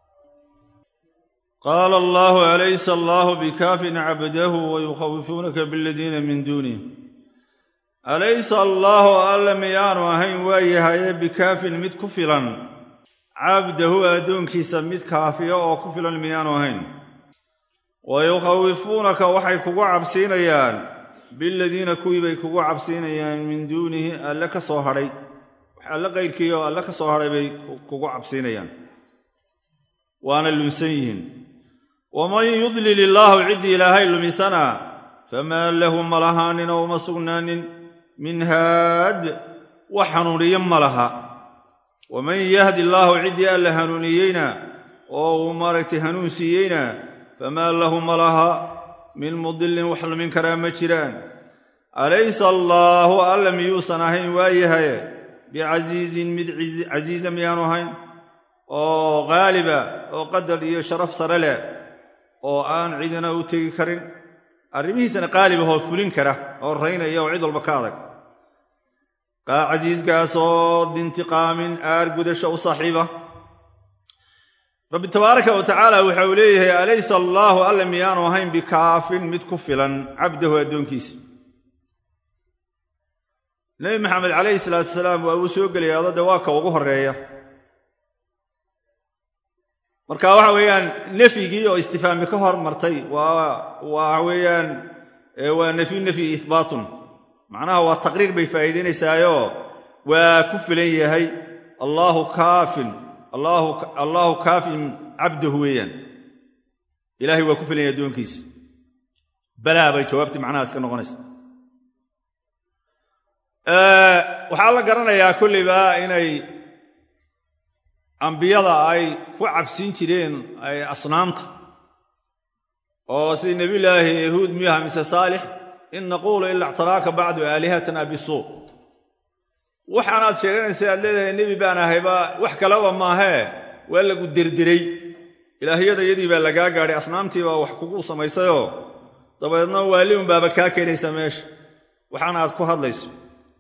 qaala allahu alaysa allahu bikaafin cabdahu wayukhawifuunaka biladiina min duunih alaysa allaahu alle miyaanu ahayn waa yahaye bikaafin mid ku filan cabdahu addoonkiisa mid kaafiya oo ku filan miyaanu ahayn wayukhawifuunaka waxay kugu cabsiinayaan biladiina kuwii bay kugu cabsiinayaan min duunihi alle ka soo hadhay wax alle qayrkii oo alle ka soo hadhay bay kugu cabsiinayaan waana lunsan yihiin waman yudlil illaahu ciddii ilaahay lumisana famaa lahu ma lahaanin oo uma sugnaanin min haad wax hanuuniye ma laha waman yahdi allaahu ciddii alla hanuuniyeyna oo uu maaragtay hanuun siiyeyna famaa lahu ma laha min mudilin wax lumin karaa ma jiraan alaysa allaahu alla miyuusan ahayn waayahaye bicasiizin mid casiiza miyaanu ahayn oo qaaliba oo qadar iyo sharaf sare leh oo aan cidina u tegi karin arrimihiisana qaalibahoo fulin kara oo raynaya oo cid walba ka adag casiiskaasoo dintiqaamin aar gudasho u saaxiiba rabbi tabaaraka wa tacaala waxa uu leeyahay alaysa allaahu alla miyaanu ahayn bikaafin mid ku filan cabdahu addoonkiisa nebi maxamed calayhi salaatu wasalaam waa uu soo gelaya adode waa ka ugu horeeya marka waxa weeyaan nefyigii oo istifaami ka hor martay waa waxa weeyaan waa nefyu nefyi ihbaatun macnaha waa taqriir bay faa'iidaynaysaayoo waa ku filan yahay allaahu kaafin allaahu kaafin cabdahu weeyaan ilaahay waa ku filan yahay addoonkiisa balaa bay jawaabtii macnahaas ka noqonaysa waxaa la garanayaa kolleyba inay ambiyada ay ku cabsin jireen ay asnaamta oo sida nebiyulaahi yahuud miyuha mise saalix in naquulu ila ictaraaka bacdu aalihatana bisuu waxaanaad sheeganaysa aad leedahay nebi baan ahayba wax kaleba maahee waa lagu derderay ilaahyada yadii baa lagaa gaadhay asnaamtii baa wax kugu samaysayoo dabeedna waali unbaaba kaa keenaysa meesha waxaana aad ku hadlayso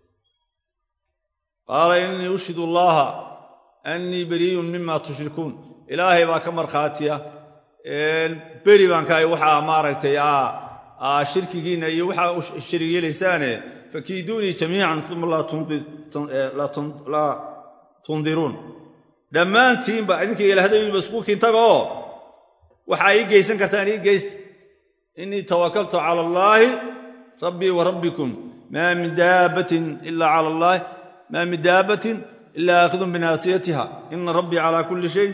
qaala innii ushhidu allaha annii beriiyun mima tushrikuun ilaahay baa ka markhaatiya beri baan kahay waxaa maaragtay shirkigiinna iyo waxaa u sharig yeelaysaane fakiiduunii jamiican uma laa tundiruun dhammaantiinba idinka ilahdayba isku kintagoo waxaa ii geysan kartaan ii geysta innii tawakaltu cala allaahi rabbii wa rabbikum maa min daabbatin ila cala allaahi maa min daabbatin ila aakhidun binaasiyatiha ina rabbii calaa kulli shay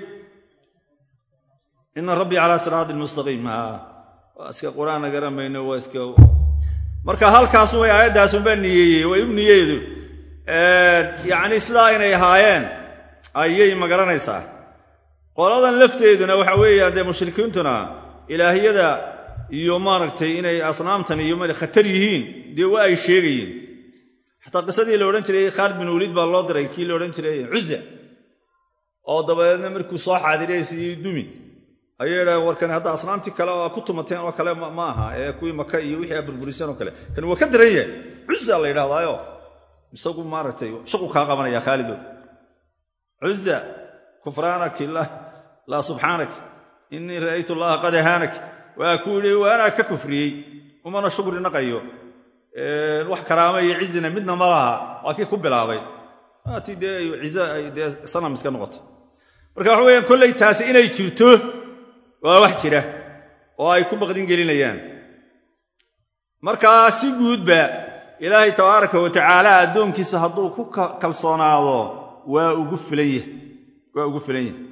ina rabbii calaa siraatin mustaqiim waa iska qur-aanna garamayno waa iska marka halkaasu way aayaddaasunbaa niyeeyey way u niyeedu yacni sidaa inay ahaayeen ayay magaranaysaa qoladan lafteeduna waxa weeyaan dee mushrikiintuna ilaahyada iyo maaragtay inay asnaamtan iyo ma khatar yihiin dee waa ay sheegayeen xataa qisadii la odhan jiray khaalid bin waliid baa loo diray kii la odhan jiray cuza oo dabadeedna markuu soo xaadiraysiiyo dumi ayay idhahen warkan hadda asnaamtii kale oo ku tumateen oo kale ma aha ee kuwii maka iyo wixii a burburiseen oo kale kan waa ka daran yahay cuza la yidhahdaayo isagu maaragtay shaqu kaa qabanaya khaalido cuza kufraanaki laa subxaanak innii ra'aytu allaha qad ahaanak waa ku yidhi waanaa ka kufriyey umana shukri naqayo wax karaama iyo cizina midna ma laha waa kii ku bilaabay waatii dee cize ay dee sanam iska noqotay marka waxa weyaan kollay taasi inay jirto waa wax jira oo ay ku baqdin gelinayaan markaa si guudba ilaahay tabaaraka wa tacaala addoonkiisa hadduu ku kalsoonaado waa ugu filan yahay waa ugu filan yahay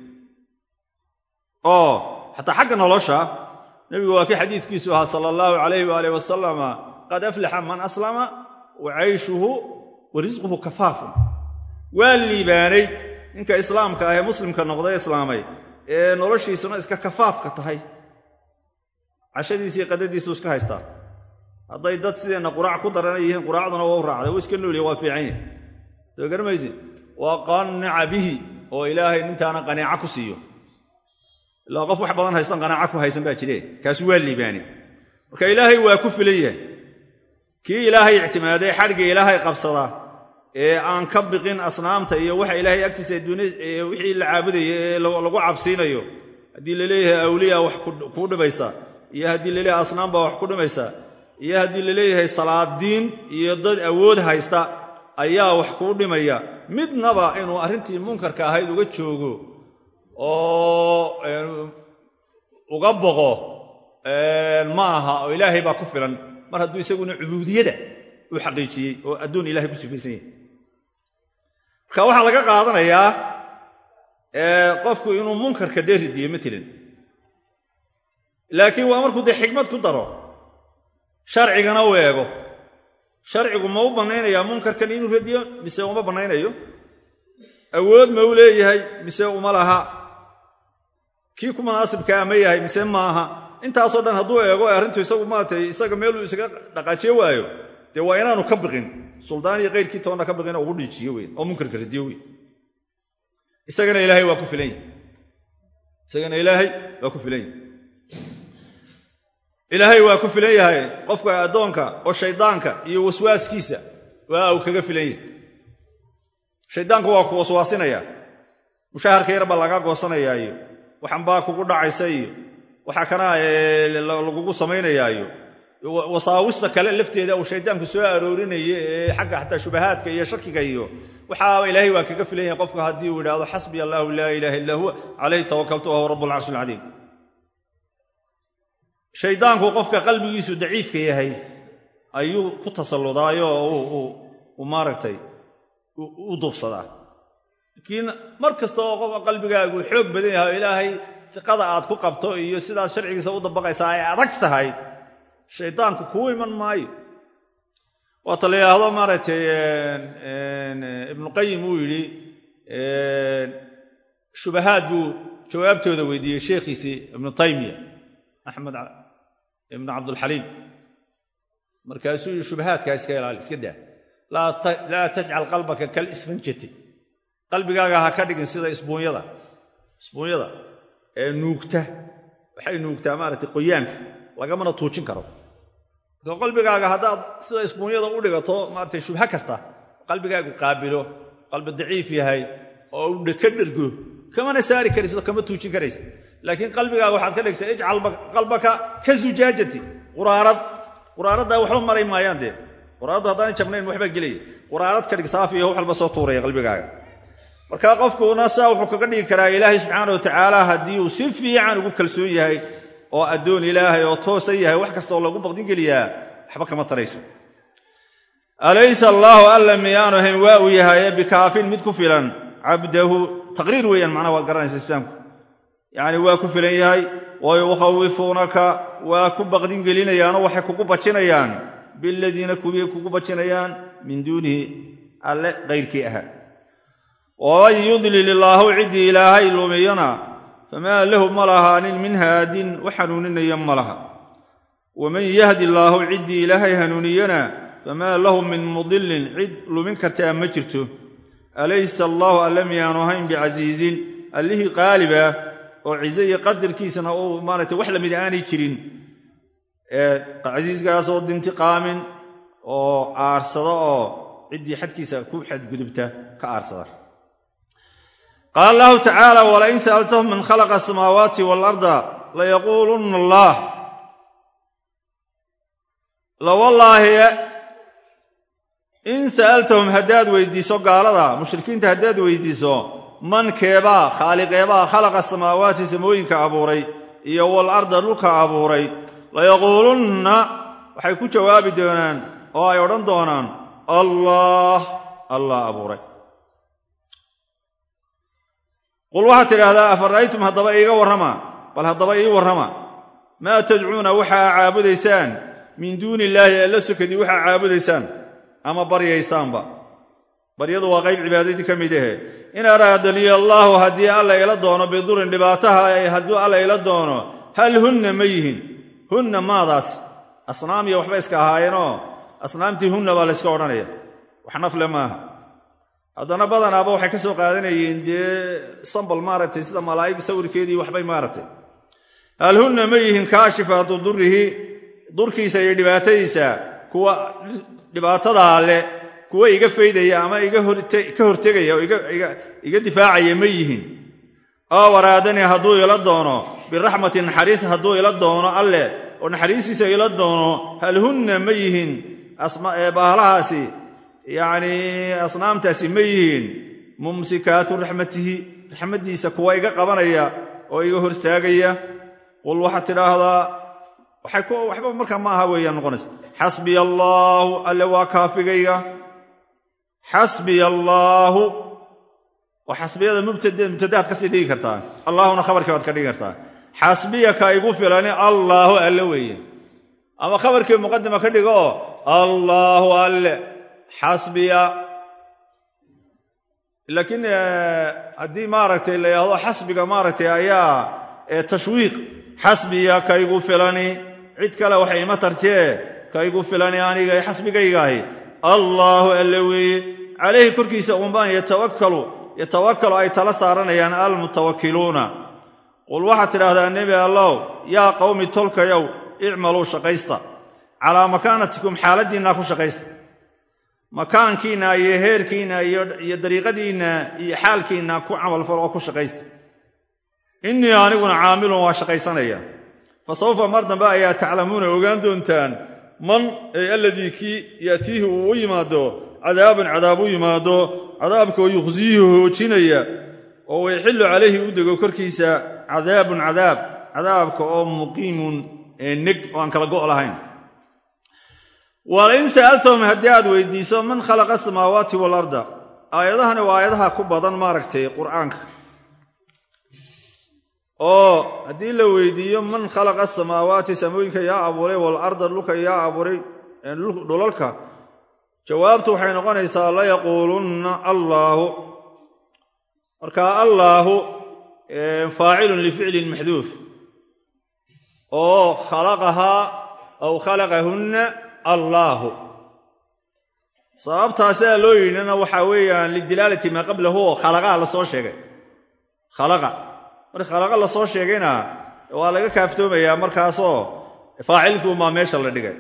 oo xataa xagga nolosha nebigu waa kii xadiiskiisu ahaa sala allahu calayhi waalih wasalama qad aflaxa man aslama wa cayshuhu wa risquhu kafaafun waa liibaanay ninka islaamka ah ee muslimka noqday islaamay ee noloshiisuna iska kafaafka tahay cashadiisiiyo qadadiisu iska haystaa hadday dad sideenna quraac ku darana yihiin quraacduna waa u raacday wuu iska noolya waa fiican yahi soo garamaysi waa qanica bihi oo ilaahay nintaana qaniico ku siiyo ilaa qof wax badan haystan qanaaco ku haysan baa jire kaasi waa liibaani marka ilaahay waa ku filan yahay kii ilaahay ictimaaday xadhga ilaahay qabsada ee aan ka biqin asnaamta iyo waxa ilaahay agtiisa wixii la caabudaya ee lagu cabsiinayo haddii laleeyahay awliya wax kuu dhibaysa iyo haddii laleeyahay asnaam baa wax ku dhimaysa iyo haddii laleeyahay salaadiin iyo dad awood haysta ayaa wax kuu dhimaya midnaba inuu arrintii munkarka ahayd uga joogo oo uga boqo ma aha oo ilaahay baa ku filan mar hadduu isaguna cubuudiyada uu xaqiijiyey oo addoon ilahay ku sifaysan yahay marka waxaa laga qaadanayaa qofku inuu munkarka dee ridiyo matalan laakiin waa markuu dee xikmad ku daro sharcigana u eego sharcigu ma u bannaynayaa munkarkan inuu radiyo mise uma bannaynayo awood ma u leeyahay mise uma laha kii ku munaasibkaa ma yahay mise maaha intaasoo dhan hadduu eego arrintu isagu maratay isaga meeluu isaga dhaqaajiyo waayo dee waa inaanu ka biqin suldaan iyo kayrkii toonna ka biqin oo ugu dhiijiyo weyn oo munkarka radiyo weyn isagana ilaahay waa ku filan yahy isagana ilaahay waa ku filan yahay ilaahay waa ku filan yahay qofka addoonka oo shaydaanka iyo waswaaskiisa waa uu kaga filan yahay shaydaanku waa ku waswaasinaya mushaharka yar baa laga goosanayaa iyo waxan baa kugu dhacaysa iyo waxa kana lagugu samaynayaa iyo wasaawista kale lafteeda uu shaydaanku soo aroorinaya ee xagga xataa shubahaadka iyo shakiga iyo waxaa ilaahay waa kaga filan yahay qofka haddii uu idhaahdo xasbiya allahu laa ilaha illa huwa calayhi tawakaltu wahuwa rabb alcarshi alcadiim shaydaanku qofka qalbigiisu daciifka yahay ayuu ku tasalludaayo uu maaragtay u duufsadaa laakiin mar kasta oo qofka qalbigaagu xoog badan yahay oo ilaahay iqada aad ku qabto iyo sidaad sharcigiisa u dabaqaysaa ay adag tahay shaydaanku kuu iman maayo waata la yidhaahdo maaragtay ibnuqayim uu yidhi shubahaad buu jawaabtooda weydiiyey sheekhiisii ibnu taymiya axmed ibnu cabdulxaliim markaasuu yidhi shubahaadkaa iska ilaali iska daa laa tajcal qalbaka kal isfanjati qalbigaaga ha ka dhigin sida isbuunyada isbuunyada ee nuugta waxay nuugtaa maaragtay qoyaanka lagamana tuujin karo marka qalbigaaga haddaad sida isbuunyada u dhigato maaratay shubha kasta qalbigaagu qaabilo qalbi daciif yahay oo u ka dhergo kamana saari karayso kama tuujin karaysa laakiin qalbigaaga waxaad ka dhigtay ijcal qalbaka ka zujaajati quraarad quraaraddaa waxba maray maayaan dee quraaraddu haddaan jabnayn waxbaa gelaya quraarad ka dhig saafiyo wax walba soo tuuraya qalbigaaga marka qofkuna saa wuxuu kaga dhigi karaa ilaahay subxaana watacaala haddii uu si fiican ugu kalsoon yahay oo addoon ilaahay oo toosan yahay wax kasta oo lagu baqdin geliyaa waxba kama tarayso alaysa allaahu alla miyaanu ahayn waa uu yahaye bikaafin mid ku filan cabdahu taqriir weeyaan macnaha waad garanaysa islaamku yacni waa ku filan yahay wa yukhawifuunaka waa ku baqdin gelinayaanoo waxay kugu bajinayaan biladiina kuwii kugu bajinayaan min duunihi alle kayrkii ahaa waman yudlil illaahu ciddii ilaahay lumiyana famaa lahu ma lahaanin min haadin wax hanuuninaya ma laha waman yahdi illaahu ciddii ilaahay hanuuniyana famaa lahu min mudilin cid lumin kartaa ma jirto alaysa allaahu alle miyaanu ahayn bicasiizin allihii qaaliba oo cize iyo qadarkiisana uu maaragtay wax lamid aanay jirin casiiskaasoo dintiqaamin oo aarsada oo ciddii xadkiisa ku xadgudubta ka aarsada qaala allahu tacaala walain sa'altahum man khalaqa asamaawaati waalarda layaquulunna allaah lawallaahi in sa'altahum haddaad weydiiso gaalada mushrikiinta haddaad weydiiso man keebaa khaaliqeebaa khalaqa samaawaati samooyinka abuuray iyo waalarda dhulka abuuray layaquulunna waxay ku jawaabi doonaan oo ay odhan doonaan allah allah abuuray qul waxaad tidhaahdaa afara'aytum haddaba iiga warrama bal haddaba ii warrama maa tadcuuna waxaa caabudaysaan min duuni illaahi alla sokadii waxaa caabudaysaan ama baryaysaanba baryadu waa qayb cibaadadii ka mid ahe in araadaniya allaahu haddii alla ila doono bidurin dhibaataha hadduu alla ila doono hal hunna ma yihin hunna maadaas asnaam iyo waxba iska ahaayeenoo asnaamtii hunna baa layska odhanaya wax nafle maaha haddana badanaaba waxay ka soo qaadanayeen dee sambal maaragtay sida malaa'ig sawirkeedii waxbay maaragtay hal hunna ma yihin kaashifaatu durihi durkiisa iyo dhibaatadiisa kuwa dhibaatadaa leh kuwa iga faydaya ama ka hortegaya oo iga difaacaya ma yihin oo waraadani hadduu ila doono biraxmati naxariis hadduu ila doono alleh oo naxariistiisa ila doono hal hunna ma yihin bahlahaasi yacnii asnaamtaasi ma yihiin mumsikaatu raxmatihi raxmaddiisa kuwa iga qabanaya oo iga hortaagaya qul waxaad tidhaahdaa waxba markaa ma aha weeyaan noqonaysa xasbiya allaahu alle waa kaafigayga xasbiya allaahu oo xasbiyada mubtadaad kasii dhigi kartaa allaahuna khabarkii baad ka dhigi kartaa xasbiya ka igu filani allaahu alle weeye ama khabarkii muqadima ka dhigo oo allaahu alle xasbiya laakiin haddii maaragtay la yidhahdo xasbiga maaragtay ayaa tashwiiq xasbiya ka igu filani cid kale waxay ima tartee ka igu filani aniga xasbigaygaahi allaahu alle weeye calayhi korkiisa unbaan yatawakalu yatawakalu ay tala saaranayaan almutawakiluuna qul waxaad tidhaahdaa nebi allow yaa qowmi tolkayow icmaluu shaqaysta calaa makaanatikum xaaladdiinna ku shaqaysta makaankiinna iyo heerkiinna iyo dariiqadiinna iyo xaalkiinna ku camalfal oo ku shaqaysta innii aniguna caamilun waa shaqaysanaya fa sawfa mar dambe ayaa taclamuuna ogaan doontaan man ay alladii kii ya'tiihi uu u yimaado cadaabun cadaab u yimaado cadaabka oo yuqsiyihi hoojinaya oo wayxillu calayhi u dego korkiisa cadaabun cadaab cadaabka oo muqiimun ee neg oo aan kala go' lahayn walain sa'altahum haddii aad weydiiso man khalaqa asamaawaati waalarda aayadahani waa aayadaha ku badan maaragtay qur'aanka oo haddii la weydiiyo man khalaqa asamaawaati samooyinka yaa abuuray waalarda dhulka yaa abuuray dhulalka jawaabtu waxay noqonaysaa layaquulunna allaahu marka allaahu faacilun lificlin maxduuf oo khalaqahaa aw khalaqahunna allaahu sababtaasaa loo yidhina waxaa weeyaan lidilaalati maa qablahu oo khalaqaa la soo sheegay khalaqa marka khalaqa la soo sheegayna waa laga kaaftoomayaa markaasoo faacilkuunbaa meesha la dhigay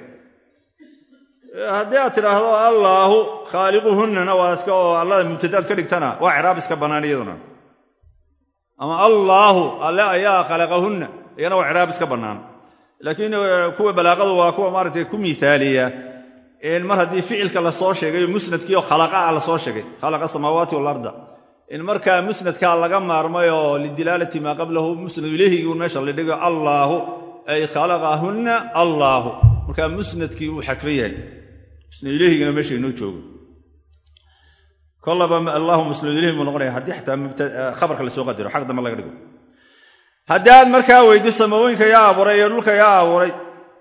haddii aad tidhaahdo allaahu khaaliquhunnana waa iska oo allada mubtadaad ka dhigtana waa ciraab iska bannaan iyaduna ama allaahu alle ayaa khalaqahunna iyana waa ciraab iska bannaan laakiin kuwa balaaqadu waa kuwa maaragtay ku miaaliya mar haddii ficilka la soo sheegay musnadkii oo khalaqaa la soo sheegay khalaqa samaawaati waalarda in markaa musnadkaa laga maarmay oo lidilaalati maa qablahu musnad ilehigii meesha la dhigo allaahu ay khalaqahunna allaahu markaa musnadkii uu xadfan yahay musnad ilehigina meesha inoo joogo kolaba allahu musnad ilehig buu noqonaya haddii xataa khabarka lasoo qadaro xag dambe laga dhigo haddii aad markaa weydo samawooyinka yaa abuuray iyo dhulka yaa abuuray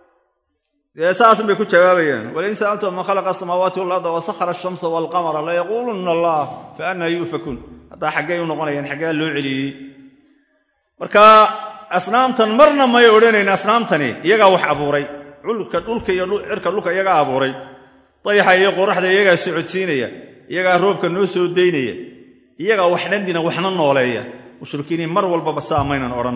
dee saasun bay ku jawaabayaan walain sa'altum man khalaqa asamaawaati waalarda wasahara ashamsa waalqamara layaquulunna allah fa annaa yuufakuun haddaa xaggay u noqonayaan xaggaa loo celiyey marka asnaamtan marna may odhanayn asnaamtani iyagaa wax abuuray dhulka dhulka iyo cirka dhulka iyagaa abuuray dayaxa iyo qoraxda iyagaa socodsiinaya iyagaa roobka noo soo daynaya iyagaa wax dhandina waxna nooleeya mushrikiiniin mar walbaba saa maynan odhan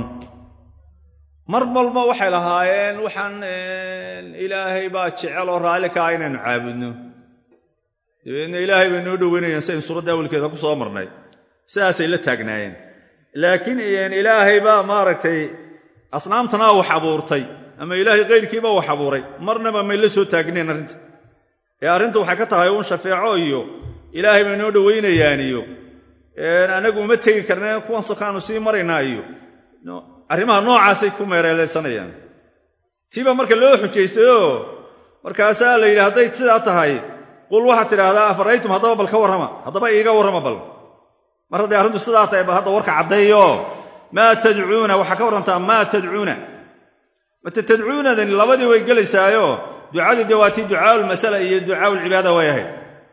mar walba waxay lahaayeen waxaan ilaahay baa jecel oo raalli ka ah inaynu caabudno dabeedna ilaahay bay noo dhoweynayaan siaynu suuradda awalkeeda ku soo marnay sidaasay la taagnaayeen laakiin ilaahay baa maaragtay asnaamtanaa wax abuurtay ama ilaahay kayrkiibaa wax abuuray marnaba may la soo taagneen arrinta ee arrintu waxay ka tahay uun shafeeco iyo ilaahay bay noo dhoweynayaan iyo anagu uma tegi karneen kuwan sokaanu sii maraynaa iyo arrimaha noocaasay ku meereelaysanayaan tiiba marka loo xujaystayoo markaasaa la yidhi hadday sidaa tahay qul waxaad tidhaahdaa afaraytum haddaba bal ka warrama haddaba iiga warrama bal mar hadday arrintu sidaa tahay bal hadda warka caddeeyo maa tadcuuna waxaa ka warrantaa maa tadcuuna mate tadcuunadani labadii way gelaysaayo ducadii dee waa tii ducaaulmasala iyo ducaaulcibaada way ahayd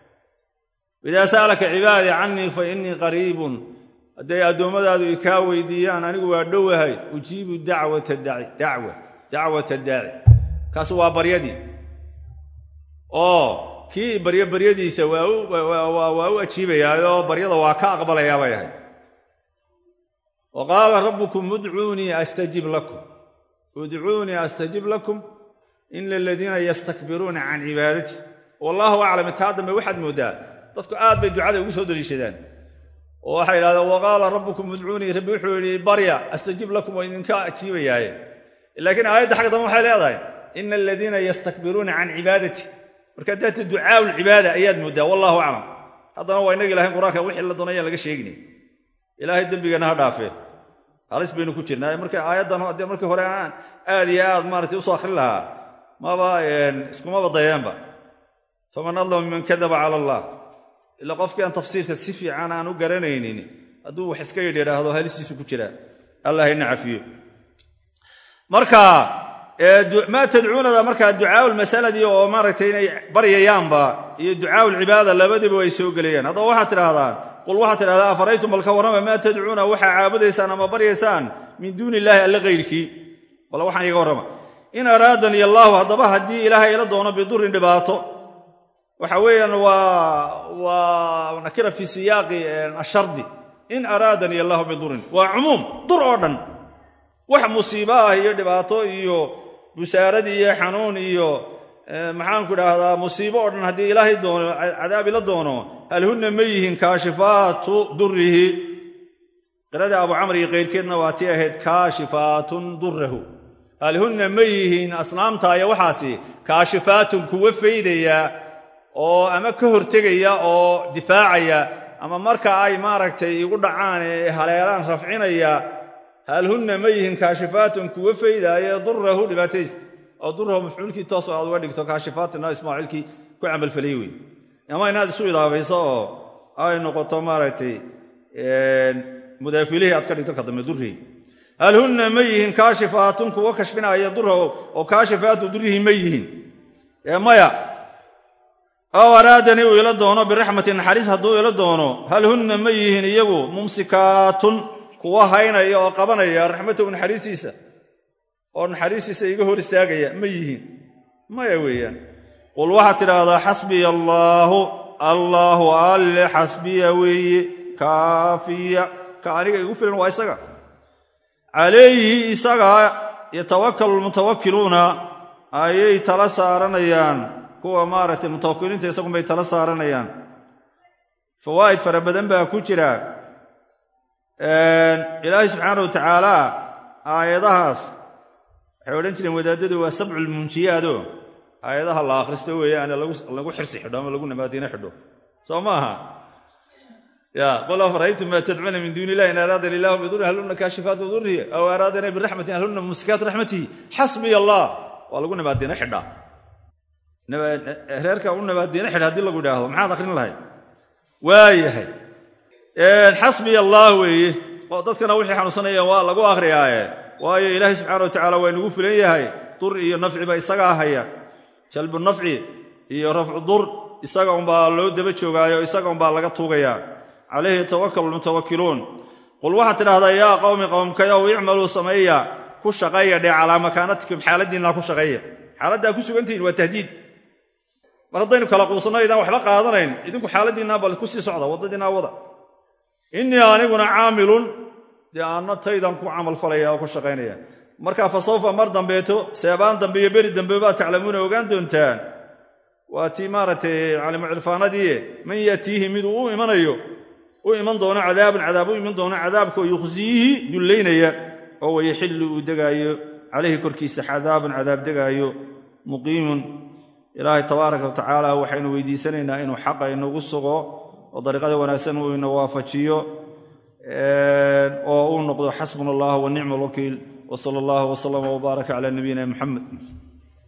idaa sa'alaka cibaadii cannii fa innii qariibun hadday addoommadaadu i kaa weydiiyaan anigu waa dhowahay ujiibu dacwata dacwa dacwata daaci kaas waa baryadii oo kii baryo baryadiisa waa u ajiibayaayoo baryada waa ka aqbalayaa bay ahayd wa qaala rabbukum udcuunii astajib lakum udcuunii astajib lakum ina aladiina yastakbiruuna can cibaadati wallaahu aclam taa dambe waxaad mooddaa dadku aad bay ducada ugu soo daliishadaan oo waxay yidhahdeen wa qaala rabbukum udcuunii rabbi wuxuu yidhi barya astajib lakum waa idinka ajiibayaaye laakiin aayadda xagga dambe waxay leedahay ina aladiina yastakbiruuna can cibaadati marka daata ducaau lcibaada ayaad mooddaa wallahu aclam haddana waa inagi lahayn qur-aanka wixii la doonayaan laga sheeginay ilaahay dembigeenna ha dhaafee halis baynu ku jirnaa marka aayaddan haddii markii hore aan aad iyo aad maaratay usoo akhrin lahaa maba iskumaba dayeenba faman adlama miman kadaba cala allah ilaa qofkii aan tafsiirka si fiican aan u garanaynin hadduu wax iska yidh yidhaahdo halistiisu ku jiraa allah hayna cafiyo marka maa tadcuunada markaa ducaaulmasaladii oo maaragtay inay baryayaanba iyo ducaaulcibaada labadiiba way soo gelayaan haddaba waxaad tidhahdaan qul waxaad tidhahdaa afaraytum balka warrama maa tadcuuna waxaa caabudaysaan ama baryaysaan min duuni illaahi alle kayrkii bal waxaan iiga warrama in araadani allaahu haddaba haddii ilaahay ila doono bidurin dhibaato waxa weeyaan waa nakira fii siyaaqi ashardi in araadani allahu bidurin waa cumuum dur oo dhan wax musiibo ah iyo dhibaato iyo busaarad iyo xanuun iyo maxaanku idhaahdaa musiibo oo dhan haddii ilaahay doono cadaabi la doono hal hunna ma yihiin kaashifaatu durihi qirada abu camr iyo keyrkeedna waa tii ahayd kaashifaatun durahu hal hunna ma yihiin asnaamta iyo waxaasi kaashifaatun kuwa faydaya oo ama ka hortegaya oo difaacaya ama marka ay maaragtay igu dhacaan ee haleelaan rafcinaya hal hunna ma yihiin kaashifaatun kuwa faydaaya durahu dhibaataysa oo durahu mafcuulkii toos aad uga dhigto kaashifaatina ismaaciilkii ku camalfelay wey ama inaad isu idaabayso oo ay noqoto maaragtay mudaafilihii aad ka dhigto ka dambe durrihi hal hunna ma yihiin kaashifaatun kuwa kashfinaya durahu oo kaashifaatu durrihi ma yihiin ee maya aw araadanii uu ila doono biraxmatin naxariis hadduu ila doono hal hunna ma yihiin iyagu mumsikaatun kuwa haynaya oo qabanaya raxmatahu naxariistiisa oo naxariistiisa iga hor istaagaya ma yihiin maya weeyaan qul waxaad tidhaahdaa xasbiya allaahu allaahu alle xasbiya weeye kaafiya ka aniga igu filan waa isaga calayhi isaga yatawakalu lmutawakkiluuna ayay tala saaranayaan kuwa maaragtay mutawakiliinta isagunbay tala saaranayaan fawaa'id fara badan baa ku jira ilaahay subxaana wa tacaala aayadahaas waxay odhan jireen wadaadadu waa sabculmunjiyaado aayadaha la akhristo weeyaane lagu xirsi xidho ama lagu nabaadiino xidho soo maaha ya qul afaraytum maa tadcuuna min duuni illahi in araadani illahu bidurin hal hunna kaashifaatu durrihi aw araadana biraxmatin hal hunna mumsikaatu raxmatihi xasbiya allah waa lagu nabaadiino xidhaa reerka u nabaadiino xidha haddii lagu idhaahdo maxaad akhrin lahayd waayahay xasbiya allah weeye dadkana wixii xanuunsanayeen waa lagu akhriyaaye waayo ilaahay subxana wa tacala waa inugu filan yahay dur iyo nafciba isagaa haya jalbu nafci iyo rafcu dur isaga unbaa loo daba joogaayo isaga unbaa laga tuugayaa calayhi yatawakalu lmutawakkiluun qul waxaad tidhahdaa yaa qowmi qowmkayow icmaluu sameeya ku shaqeeya dhee calaa makaanatikum xaaladiinna ku shaqeeya xaaladdaa ku sugantihiin waa tahdiid mar haddaynu kala quusanno idaan waxba qaadanayn idinku xaaladiinna bal ku sii socda waddadiinaa wada innii aniguna caamilun dee aanna taydan ku camalfalaya oo ku shaqaynaya marka fa sawfa mar dambeeto seebaan dambe iyo beri dambe baad taclamuuna ogaan doontaan waa tii maaragtay calimu cirfaanadii man yatiihi miduu u imanayo u iman doono cadaabun cadaab u iman doono cadaabkaoo yukhsiihi dullaynaya oo wayaxillu uu degaayo calayhi korkiisa cadaabun cadaab degaayo muqiimun ilaahay tabaaraka wa tacaala waxaynu weydiisanaynaa inuu xaqa inagu sugo oo dariiqada wanaagsan uu ina waafajiyo oo uu noqdo xasbuna allah wa nicma alwakiil wa sala allahu wasalama wbaaraka cala nabiyina muxamed